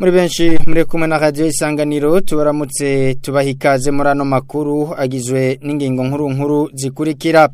muri benshi muri kumwe na radio isanganiro tubaramutse tubaha ikaze muri ano makuru agizwe n'ingingo nkuru nkuru zikurikira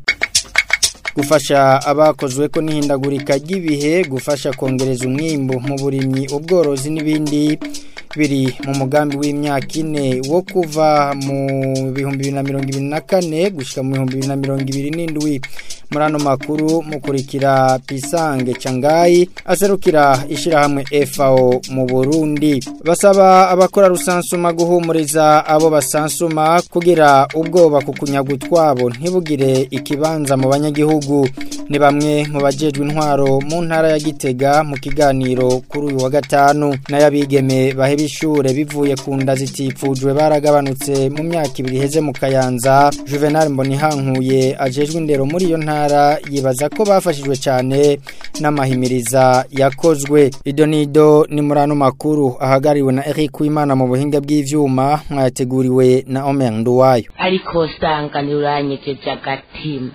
gufasha abakozwe ko n'ihindagurika ry'ibihe gufasha kongereza umwimbu mu burimyi ubworozi n'ibindi biri mu mugambi w'imyaka ine wo kuva mu bihumbi bibiri na mirongo ibiri na kane gushyika mu bihumbi bibiri na mirongo ibiri n'indwi muri ano makuru mukurikira pisange cangayi aserukira ishyirahamwe FAO mu Burundi basaba abakora rusansuma guhumuriza abo basansuma kugira ubwoba ku kunyaga utwabo ntibugire ikibanza mu banyagihugu ni bamwe mu bajejwe intwaro mu ntara ya Gitega mu kiganiro kuri uyu wa gatanu n'ayabigeme baheba ishure bivuye ku nda zitipfujwe baragabanutse mu myaka ibiri heze mu Kayanza Juvenal Mbonihankuye ajejwe indero muri iyo ntara yibaza ko bafashijwe cyane n'amahimiriza yakozwe idonido ni muri ano makuru ahagariwe na Eric Wimana mu buhinga bw'ivyuma mwayateguriwe na Omer Nduwayo ariko sangani uranyegeje agatima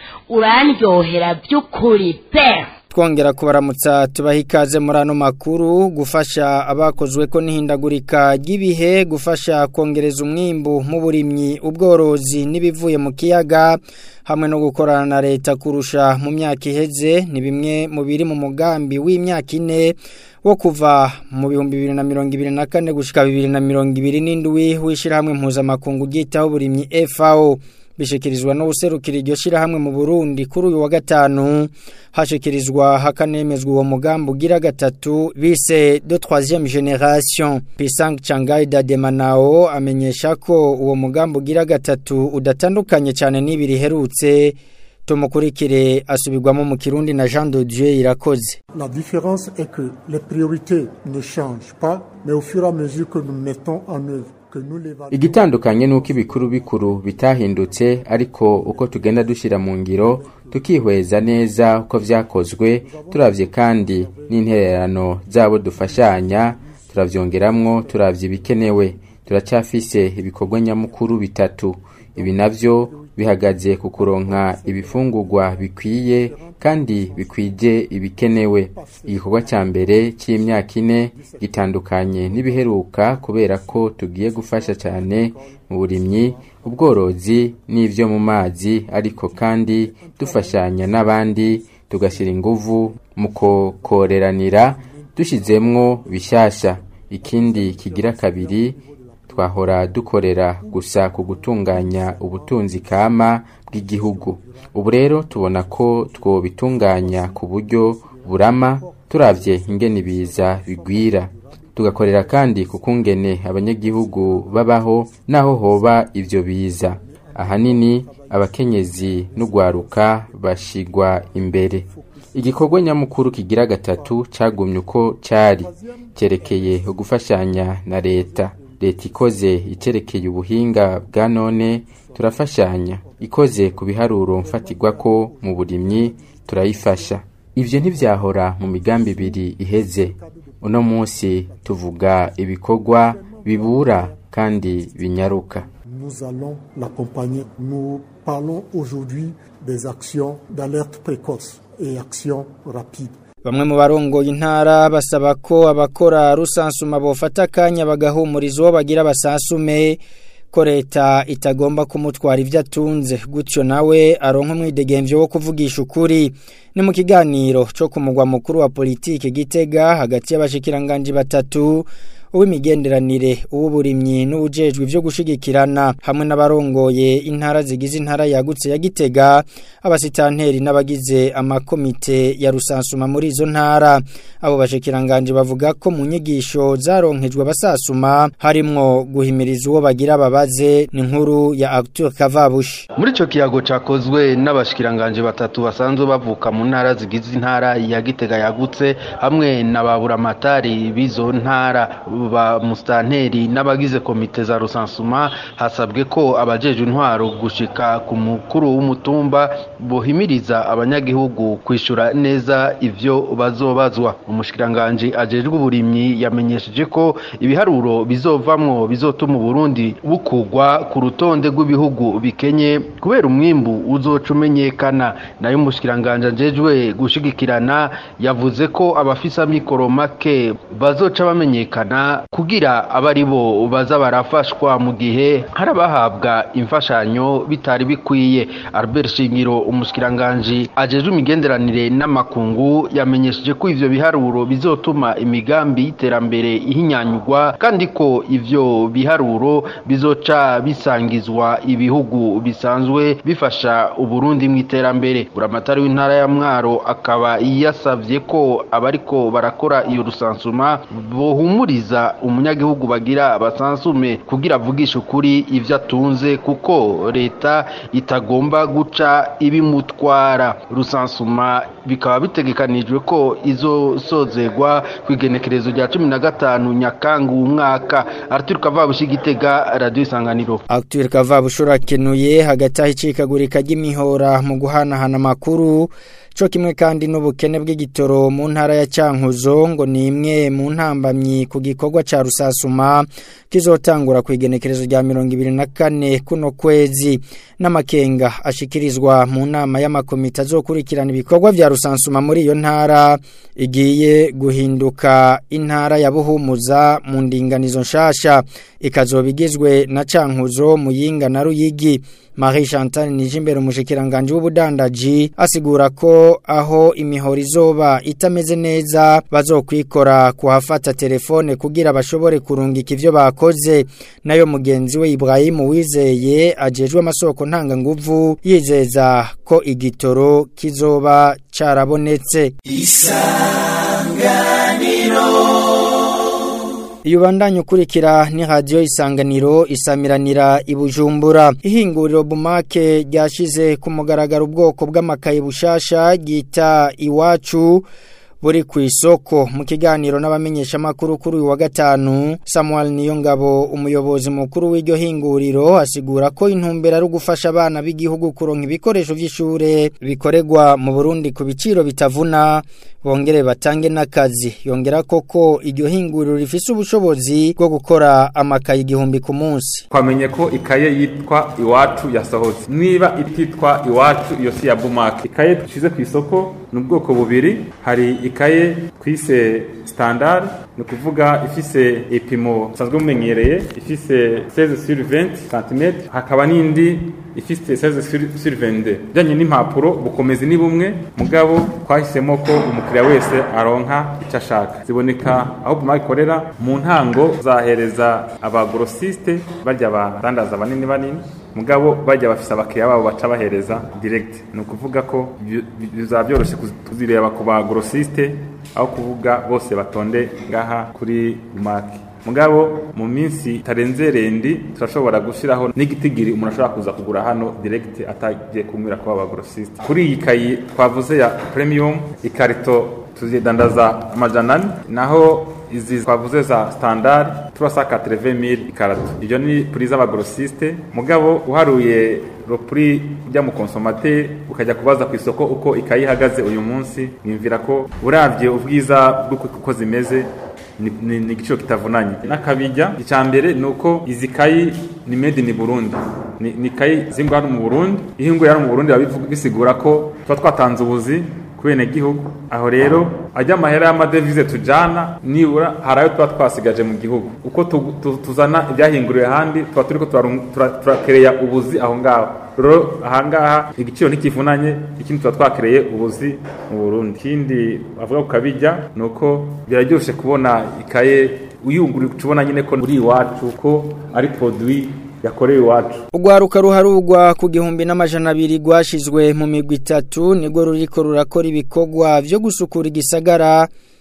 urandyohera by'ukuri pe twongera kubaramutsa tubaha ikaze muri ano makuru gufasha abakozwe ko n'ihindagurika ry'ibihe gufasha kongereza umwimbu mu burimyi ubworozi n'ibivuye mu kiyaga hamwe no gukorana na leta kurusha mu myaka iheze ni bimwe mu biri mu mugambi w'imyaka ine wo kuva mu bihumbi bibiri na mirongo ibiri na kane gushyika bibiri na mirongo ibiri n'indwi w'ishyirahamwe mpuzamakungu ryitaho uburimyi FAO bishikirizwa no guserukira iryo shirahamwe mu Burundi kuri uyu wa gatanu hashikirizwa hakanemezwa uwo mugambi ugira gatatu bise de troisième génération Pisang Changai Dademanao amenyesha ko uwo mugambi ugira gatatu udatandukanye cyane n'ibiri herutse tumukurikire asubirwamo mu Kirundi na Jean de Dieu irakoze La différence est que les priorités ne changent pas mais au fur et à mesure que nous mettons en œuvre igitandukanye nuko ibikuru bikuru bitahindutse ariko uko tugenda dushyira mu ngiro tukihweza neza uko vyakozwe turavye kandi n'intererano zabo dufashanya turavyongeramwo turavye ibikenewe turacyafise ibikorwa nyamukuru bitatu ibi navyo bihagaze ku kuronka ibifungurwa bikwiye kandi bikwije ibikenewe igikorwa cya mbere cy'imyaka ine gitandukanye n'ibiheruka kubera ko tugiye gufasha cyane mu burimyi ubworozi n'ibyo mu mazi ariko kandi dufashanya n'abandi tugashyira inguvu mu kokoreranira dushyizemwo bishyashya ikindi kigira kabiri twahora dukorera gusa ku gutunganya ubutunzi kama bw'igihugu ubu rero tubona ko twobitunganya ku buryo burama turavye ingene ibiza bigwira tugakorera kandi ku kungene abanyagihugu babaho naho hoba ivyo biza ahanini abakenyezi n'ugwaruka bashigwa imbere igikorwa nyamukuru kigira gatatu cagumye uko cari cyerekeye ugufashanya na leta leta ikoze iterekeye ubuhinga bwa none turafashanya ikoze ku biharuro mfatirwa ko mu burimyi turayifasha ibyo ntibyahora mu migambi ibiri iheze uno munsi tuvuga ibikorwa bibura kandi binyaruka nous allons l'accompagner nous parlons aujourd'hui des actions d'alerte précoce et actions rapides Bamwe mu barongoye intara basaba ko abakora rusansuma bofata akanya bagahumuriza uwo bagira basasume ko leta itagomba kumutwara ibyo atunze gutyo nawe aronka umwidegemvyo wo kuvugisha ukuri ni mu kiganiro cyo ku mugwa mukuru wa politike gitega hagati y'abashikiranganje batatu uw'imigenderanire uw'uburimyi n'ubujejwe byo gushigikirana hamwe n'abarongoye intara zigize intara yagutse ya Gitega abasitanteri n'abagize amakomite ya rusansuma muri izo ntara abo bashikiranganje bavuga ko mu nyigisho zaronkejwe abasasuma harimwo guhimiriza uwo bagira babaze ni nkuru ya Arthur Kavabushi muri ico kiyago cakozwe n'abashikiranganje batatu basanzwe bavuka mu ntara zigize intara ya Gitega yagutse hamwe na baburamatari bizo ntara ba mustanteri n'abagize komite za rusansuma hasabwe ko abajeje intwaro gushika ku mukuru w'umutumba bohimiriza abanyagihugu kwishura neza ivyo bazobazwa umushikiranganje ajejwe uburimyi yamenyesheje ko ibiharuro bizovamwo bizotuma Burundi bukugwa ku rutonde rw'ibihugu bikenye kubera umwimbu uzoca umenyekana nayo umushikiranganje ajejwe gushigikirana yavuze ko abafisa mikoro make bazoca bamenyekana kugira abari bo baza barafashwa mu gihe hari abahabwa imfashanyo bitari bikwiye Albert Shingiro umushikiranganje ajejwe imigenderanire n'amakungu yamenyesheje ko ivyo biharuro bizotuma imigambi y'iterambere ihinyanyurwa kandi ko ivyo biharuro bizoca bisangizwa ibihugu bisanzwe bifasha Uburundi mu iterambere buramatari w'intara ya Mwaro akaba yasavye ko abariko barakora iyo rusansuma bohumuriza umunyagihugu bagira basansume kugira avugishe ukuri ivyo atunze kuko leta itagomba guca ibimutwara rusansuma bikaba bitegekanijwe ko izosozegwa ku igenekerezo rya cumi na gatanu nyakangu umwaka arthur kavabushi gitega radio isanganiro Arthur Kavabushura kenuye hagati aho icikagurika ry'imihora mu guhanahana amakuru co kimwe kandi n'ubukene bw'igitoro mu ntara ya Cankuzo ngo ni imwe mu ntambamyi ku gikorwa ca rusasuma kizotangura ku igenekerezo rya 2024 kuno kwezi n'amakenga ashikirizwa mu nama y'amakomite azokurikirana ibikorwa vya rusansuma muri iyo ntara igiye guhinduka intara ya Buhumuza mu ndinganizo nshasha ikazobigizwe na Cankuzo Muyinga na Ruyigi Marie Chantal Nijimbere umushikiranganje w'ubudandaji asigura ko aho imihoro izoba itameze neza bazokwikora kuhafata telefone kugira bashobore kurungika ivyo bakoze nayo mugenzi we Ibrahim Wizeye ajejwe amasoko ntanga nguvu yizeza ko igitoro kizoba carabonetse Iyo bandanye ukurikira ni radio isanganiro isamiranira ibujumbura ihinguriro bumake ryashize ku mugaragaro ubwoko bw'amakaye bushasha gita iwacu buri ku isoko mu kiganiro n'abamenyesha makuru kuri uyu wa gatanu Samuel Niyongabo umuyobozi mukuru w'iryo hinguriro asigura ko intumbero ari ugufasha abana b'igihugu kuronka ibikoresho by'ishure bikoregwa mu Burundi ku biciro bitavuna bongere batange n'akazi yongera koko iryo hinguriro rifise ubushobozi bwo gukora amakaye igihumbi ku munsi twamenye ko ikaye yitwa iwacu yasohotse niba ititwa iwacu iyo si ya bumake ikaye dushize ku isoko ni ubwoko bubiri hari ikaye twise standard ni ukuvuga ifise ipimo usanzwe mumenyereye ifise 16 sur 20 cm hakaba n'indi ifise 16 sur sur 22 bijanye n'impapuro bukomezi ni bumwe mugabo twahisemo ko umukiriya wese aronka icyo ashaka ziboneka aho buma ikorera mu ntango zahereza abagrosiste barya badandaza banini banini mugabo bajya bafise abakiriya babo baca bahereza direct ni ukuvuga ko bizaba byoroshye kuzireba ku bagrosiste aho kuvuga bose batonde ngaha kuri maki mugabo mu minsi tarenze rendi turashobora gushiraho n'igitigiri umuntu ashobora kuza kugura hano direct atagiye kumwira ko abagrosiste kuri iyi kayi twavuze ya premium ikarito tuzidandaza amajana ane naho izi twavuze za standard turasaka 30000 ikarato ibyo ni prix z'abagrossiste mugabo uharuye ro prix ujya mu consommateur ukajya kubaza ku isoko uko ikayi ihagaze uyu munsi nimvira ko uravye ubwiza bw'uko zimeze ni igiciro kitavunanye n'akabijya icya mbere ni uko izi kayi ni made in Burundi ni kayi zingwa hano mu Burundi ihinguye hano mu Burundi bisigura ko tuba twatanze ubuzi ku gihugu aho rero ajya amahera y'amadevize tujyana nibura hari ayo tuba twasigaje mu gihugu uko tuzana ibyahinguriwe ahandi tuba turi ko turakereya ubuzi aho ngaho rero ahangaha igiciro ntikivunanye ikindi tuba twakereye ubuzi mu burundi ikindi bavuga ku kabijya ni uko biraryoshye kubona ikaye uyungurura tubona nyine ko uri iwacu ko ari produit yakorewe iwacu Ugwaruka ruharugwa ku gihumbi n'amajana abiri rwashizwe mu migwi itatu nibwo ruriko rurakora ibikorwa vyo gusukura igisagara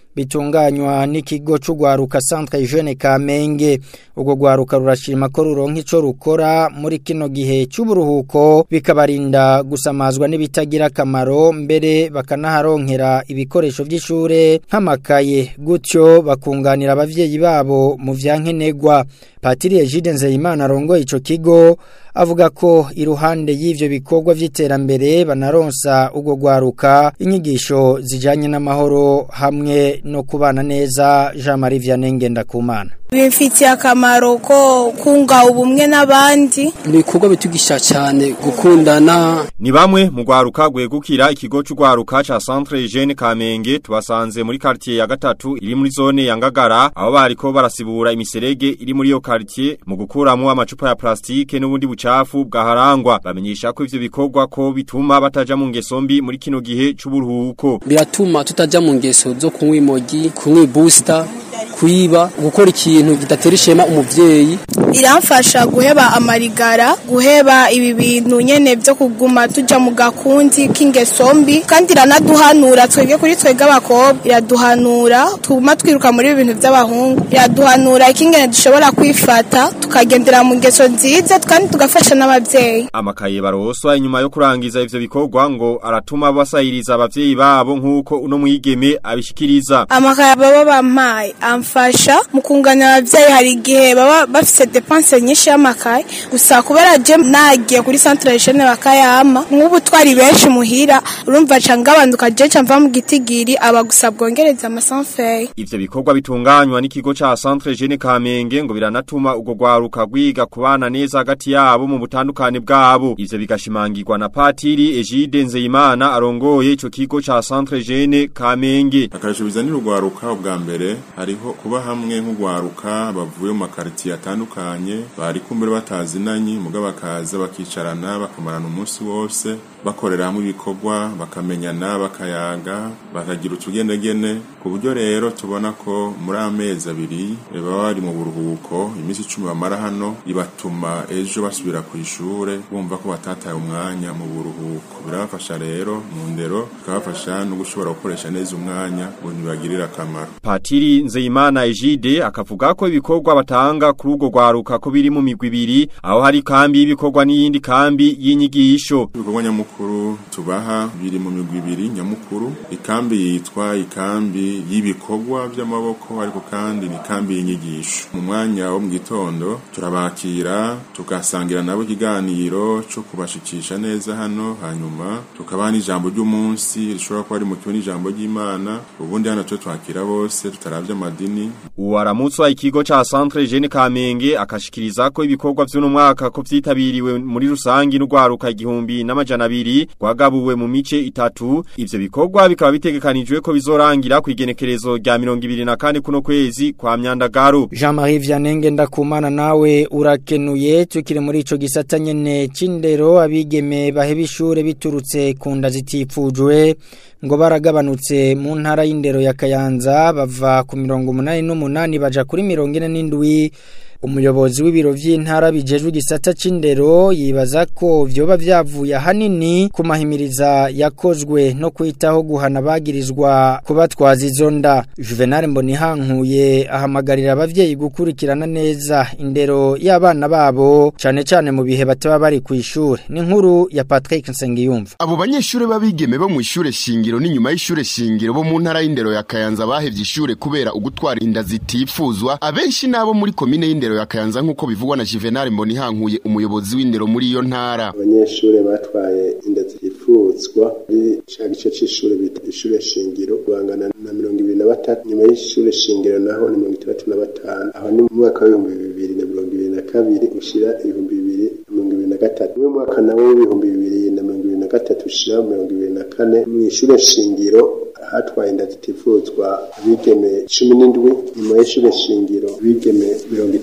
bitunganywa n'ikigo c'ugwaruka Centre Jeune Kamenge ubwo gwaruka rurashima ko ruronka ico rukora muri kino gihe c'uburuhuko bikabarinda gusamazwa n'ibitagira akamaro mbere bakanaharonkera ibikoresho vy'ishure nk'amakaye gutyo bakunganira abavyeyi babo mu vyankenegwa Patiri Egide Nzeyimana arongoye ico kigo avuga ko iruhande y'ivyo bikorwa vy'iterambere banaronsa ubwo gwaruka inyigisho zijanye n'amahoro hamwe no kubana neza Jean Marie Vianney Ngendakumana bifitiye akamaro ko kunga ubumwe n'abandi ni ibikorwa bitugisha cyane gukundana ni bamwe mu gwaruka gwegukira ikigo c'ugwaruka ca Centre Jeune Kamenge tubasanze muri quartier ya gatatu iri muri zone ya Ngagara aho bariko barasibura imiserege iri muri iyo quartier mu gukuramo amacupa ya plastike n'ubundi bucafu bwaharangwa bamenyesha ko ivyo bikorwa ko bituma bataja mu ngeso mbi muri kino gihe c'uburuhuko biratuma tutaja mu ngeso zo kunywa imogi kunywa booster kwiba gukora ikintu kidatera ishema umuvyeyi iramfasha guheba amarigara guheba ibi bintu nyene byo kuguma tuja mu gakundi k'ingeso mbi kandi iranaduhanura twebwe kuri twebwe abakobwa iraduhanura tuma twiruka muri ibi bintu by'abahungu iraduhanura ikingene dushobora kwifata tukagendera mu ngeso nziza kandi tugafasha n'abavyeyi amakaye baroswa inyuma yo kurangiza ivyo bikorwa ngo aratuma basayiriza abavyeyi babo nk'uko uno mwigeme abishikiriza amakaye baba bampaye amfasha mu kunganira abavyeyi hari igihe baba bafise depense nyinshi y'amakaye gusa kubera je nagiye kuri centre jeune bakayama nk'ubu twari benshi muhira urumva ca ngabanduka je ca mva mu gitigiri aba gusa bwongereza amasanfeye ivyo bikorwa bitunganywa n'ikigo ca Centre Jeune Kamenge ngo biranatuma ugo gwaruka gwiga kubana neza hagati yabo mu butandukane bwabo ivyo bigashimangirwa na Patiri Egide Nzeyimana arongoye ico kigo ca Centre Jeune Kamenge akarasho bizanira urwaruka ubwa mbere hariho kuba hamwe nk'urwaruka bavuye mu makaritiye atandukanye bari kumbere batazinanye muga bakaza bakicarana bakamarana umunsi wose bakorera hamwe ibikorwa bakamenyana bakayaga bakagira utugendegene ku buryo rero tubona ko muri amezi abiri baba bari mu buruhuko iminsi icumi bamara hano ibatuma ejo basubira ku ishure bumva ko batataye umwanya mu buruhuko birabafasha rero mu ndero bikabafasha no gushobora gukoresha neza umwanya ngo ntibagirire akamaro Patiri Nzeyimana Egide akavuga ko ibikorwa batanga kuri urwo rwaruka ko biri mu migwi ibiri aho hari kambi y'ibikorwa n'iyindi kambi y'inyigisho ibikorwa nyamukuru tubaha biri mu migwi ibiri nyamukuru ikambi yitwa ikambi y'ibikorwa by'amaboko ariko kandi ni kambi y'inyigisho mu mwanya wo mu gitondo turabakira tugasangira nabo ikiganiro cyo kubashikisha neza hano hanyuma tukabaha n'ijambo ry'umunsi rishobora kuba ari mu kigo n'ijambo ry'Imana ubundi hano twe twakira bose tutaravye amadini Uwaramutswa ikigo ca Centre Jeune Kamenge akashikiriza ko ibikorwa vy'uno mwaka ko vyitabiriwe muri rusangi n'ugwaruka igihumbi n'amajana abiri gwagabuwe mu mice itatu ivyo bikorwa bikaba bitegekanijwe ko bizorangira ku igenekerezo rya 24 kuno kwezi kwa myandagaro Jean-Marie Vianney ndakumana nawe urakenuye tukire muri ico gisata nyene c'indero abigeme baheba ishure biturutse ku nda zitifujwe ngo baragabanutse mu ntara y'indero ya Kayanza bava ku mirongo umunani n'umunani baja kuri mirongo ine n'indwi umuyobozi w'ibiro vy'intara bijejwe igisata c'indero yibaza ko vyoba vyavuye ahanini ku mahimiriza yakozwe no kwitaho guhana bagirizwa kubatwaza izo nda Juvenal Mbonihankuye ahamagarira abavyeyi gukurikirana neza indero y'abana babo cane cane mu bihe bataba bari ku ishure ni nkuru ya Patrick Nsengiyumva abo banyeshure babigeme bo mu ishure shingiro n'inyuma y'ishure shingiro bo mu ntara y'indero ya Kayanza bahevye ishure kubera ugutwara inda zitifuzwa abenshi nabo muri komine y'indero ya Kayanza nk'uko bivugwa na Juvenal Mbonihankuye umuyobozi w'indero muri iyo ntara abanyeshure batwaye inda zitifuzwa muri ca gice c'ishure bita ishure shingiro bangana na mirongo ibiri na batatu nyuma y'ishure shingiro naho ni mirongo itandatu na batanu aho ni mu mwaka w'ibihumbi bibiri na mirongo ibiri na kabiri ushira ibihumbi bibiri na mirongo ibiri na gatatu niwe mwaka nawo w'ibihumbi bibiri na mirongo ibiri na gatatu ushira mirongo ibiri na kane mw'ishure shingiro hatwaye inda zitifuzwa abigeme cumi n'indwi nyuma y'ishure shingiro abigeme mirongo itatu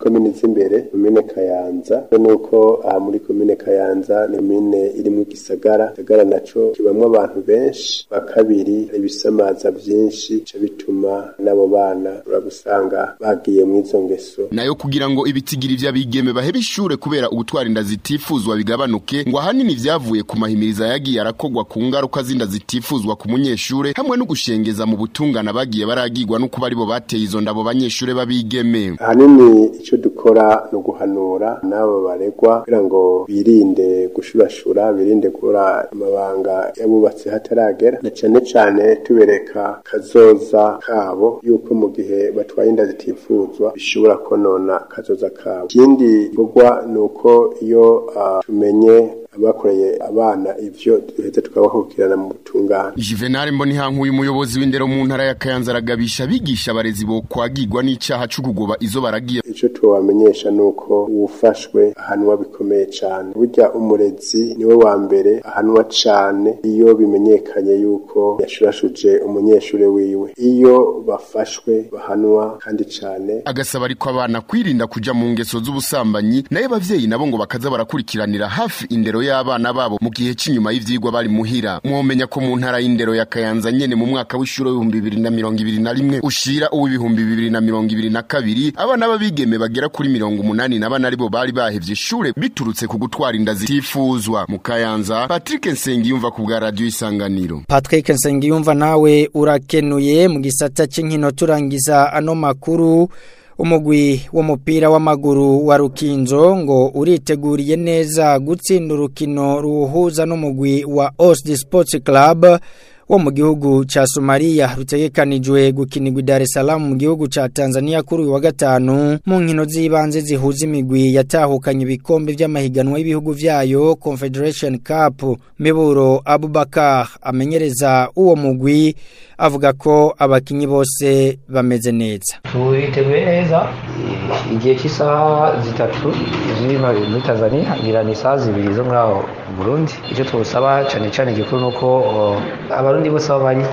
komine z'imbere komine kayanza nuko aha muri komine kayanza ni komine iri mu gisagara gisagara naco kibamwo abantu benshi ba kabiri ibisamaza vyinshi ca bituma n'abo bana uragusanga bagiye mu izo ngeso nayo kugira ngo ibitigiri vy'abigeme bahebe ishure kubera ubutwara inda zitifuzwa bigabanuke ngo ahanini vyavuye ku mahimiriza yagiye arakogwa ku ngaruka z'inda zitifuzwa ku munyeshure hamwe no gushengeza mu butungana bagiye baragirwa no kuba aribo bateye izo ndabo banyeshure babigeme ahanini ico dukora no guhanura n'abo baregwa kugira ngo birinde gushurashura birinde gukora amabanga yabubatse hataragera na cane cane tubereka kazoza kabo yuko mu gihe batwaye inda zitifuzwa bishobora konona kazoza kabo ikindi gikorwa ni uko iyo uh, tumenye abakoreye abana ivyo duheze tukabahukirana mu butungane Juvenal Mbonihankuye umuyobozi w'indero mu ntara ya Kayanza aragabisha bigisha abarezi bo kwagirwa n'icaha cyo kugoba izo baragiye ico tubamenyesha nuko uwufashwe ahanwa bikomeye cane burya umurezi niwe wa mbere ahanwa cane iyo bimenyekanye yuko yashurashuje umunyeshure wiwe iyo bafashwe bahanwa kandi cane agasaba ariko abana kwirinda kuja mu ngeso z'ubusambanyi naye abavyeyi nabo ngo bakaza barakurikiranira hafi indero y'abana babo mu gihe cy'inyuma y'ivyigwa bari muhira mwomenya ko mu ntara y'indero ya Kayanza nyene mu mwaka w'ishuro w'ibihumbi bibiri na mirongo ibiri na rimwe ushira uw'ibihumbi bibiri na mirongo ibiri na kabiri abana b'abigeme bagera kuri mirongo umunani na bane aribo bari bahevye ishure biturutse ku gutwara inda zitifuzwa mu Kayanza Patrick Nsengiyumva ku bwa radio Isanganiro Patrick Nsengiyumva nawe urakenuye mu gisata c'inkino turangiza ano makuru umugwi w'umupira w'amaguru wa Rukinzo ngo uriteguriye neza gutsinda urukino ruhuza n'umugwi wa Osdi Sports Club wo mu gihugu ca Somalia rutegekanijwe gukinirwa Dar es Salaam mu gihugu ca Tanzania kuri uyu wa gatanu mu nkino z'ibanze zihuza imigwi yatahukanye ibikombe vy'amahiganwa y'ibihugu vyayo Confederation Cup Miburo Abubakar amenyereza uwo mugwi avuga ko abakinyi bose bameze neza turiteguye neza igihe cy'isaha zitatu ziri muri Tanzania ngira ni isaha zibiri zo ngaho Burundi icyo tubusaba cyane cyane gikuru nuko abarundi bose aho bari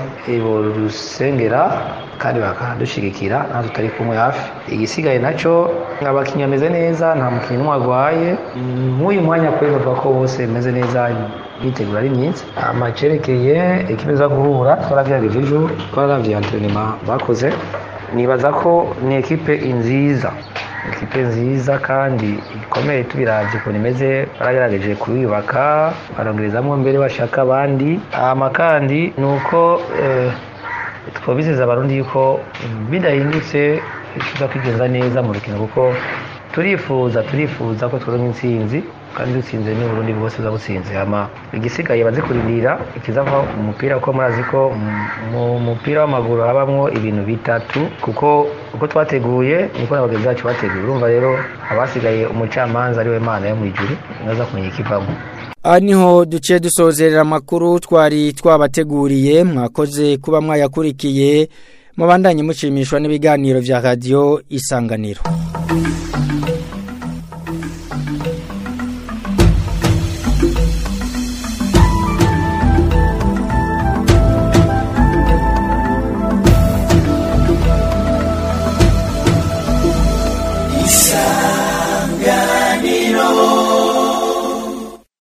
rusengera kandi bakadushigikira nta tutari kumwe hafi igisigaye nacyo abakinnyi bameze neza nta mukinnyi n'umwe arwaye nk'uyu mwanya kuri bavuga ko bose bameze neza bitegura ari myiza amacerekeye ekipe za guhura twaragerageje ejo twarabye antrenema bakoze nibaza ko ni ekipe nziza ekipe nziza kandi ikomeye tubiravye ukuntu imeze baragerageje kuyubaka barongerezamwo mbere bashaka abandi ama kandi ni uko eh, twabizeza abarundi yuko bidahindutse tuza kwigenza neza mu rukino kuko turifuza turifuza ko tworonka intsinzi kandi dutsinze n'uburundi bwose buza butsinze ama igisigaye baze kurindira ikizava mu mupira kuko murazi ko mu mupira w'amaguru habamwo ibintu bitatu kuko uko twateguye niko n'abagenzi bacu bateguye urumva rero abasigaye umucamanza ariwe mana yo mu ijuru naza kumenya ikivamo aha niho duce dusozerera amakuru twari twabateguriye mwakoze kuba mwayakurikiye mubandanye mushimishwa n'ibiganiro vya radiyo isanganiro isanganiro